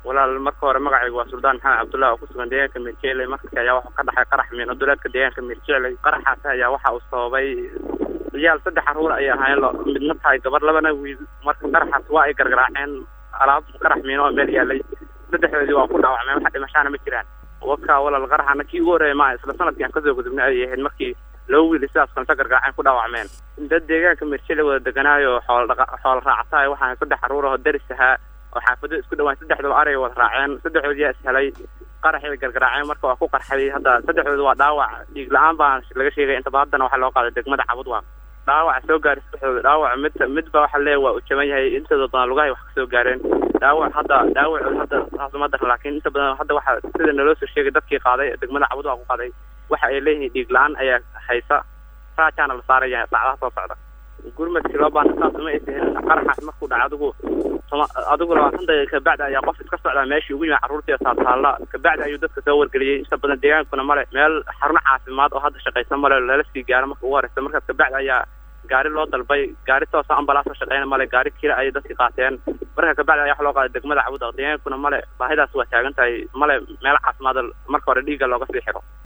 walaal marka hore magacaygu waa suldaan maxamed cabdullah oo kusugan deegaanka mirjele marka ayaa waxaa ka dhaxay qarax miino duleedka deegaanka mirjele qaraxaas ayaa waxa uu sababay riyaal saddex caruur ay ahaayeen lo midna tahay gabar labana wiil marka qaraxaas waa ay gargaraaceen alaab qarax miino oo meel yaalay saddexdoodii waa ku dhaawacmeen waxa dhimashaana ma jiraan waka walaal qaraxana kii ugu horreeya maa isla sanadkii aan kasoo gudubnay ayay ahayd markii laba wiil sidaas kalenta gargaraaceen ku dhaawacmeen dad deegaanka mirjele wada deganaayo xool dhaqa xool raacataay waxaa saddex caruur oo daris ahaa oo xaafado isku dhawaan saddexdaba aray wada raaceen saddexdood yaa ishelay qaraxay gargaraaceen marka waa ku qarxay hadda saddexdooda waa dhaawac dhiig la-aan baa laga sheegay intaba haddana waxaa loo qaaday degmada cabudwaaq dhaawaca soo gaaray saddexdooda dhaawac mid midba waxa leeya waa uu jaban yahay intooda badan lugahay wax kasoo gaareen dhaawac hadda dhaawacood hadda saasuma daran laakiin inta badan hadda waxa sida naloo soo sheegay dadkii qaaday degmada cabudwaaq ku qaaday waxa ay leeyihiin dhiig la-aan ayaa haysa raajaana la saaraya saacadaha soo socda gurmadkii loo baana saas uma aysa helin qaraxaas markuu dhaca adigu adigu labaatan daqiiqa kabacdi ayaa qof iska socdaa meeshii ugu yimi carruurtii taataalla kabacdi ayuu dadka soo wargeliyey inta badan deegaankuna male meel xaruno caafimaad oo hadda shaqaysa male lala sii gaaro marka ugu horeysa markaas kabacdi ayaa gaari loo dalbay gaari toosa ambalaas oo shaqeyna male gaari kira ayay dadki qaateen marka kabacdi ayaa wax loo qaaday degmada cabudaq deegaankuna male baahidaas waa taagan tahay male meel caafimaad marka hore dhiigga looga sii xiro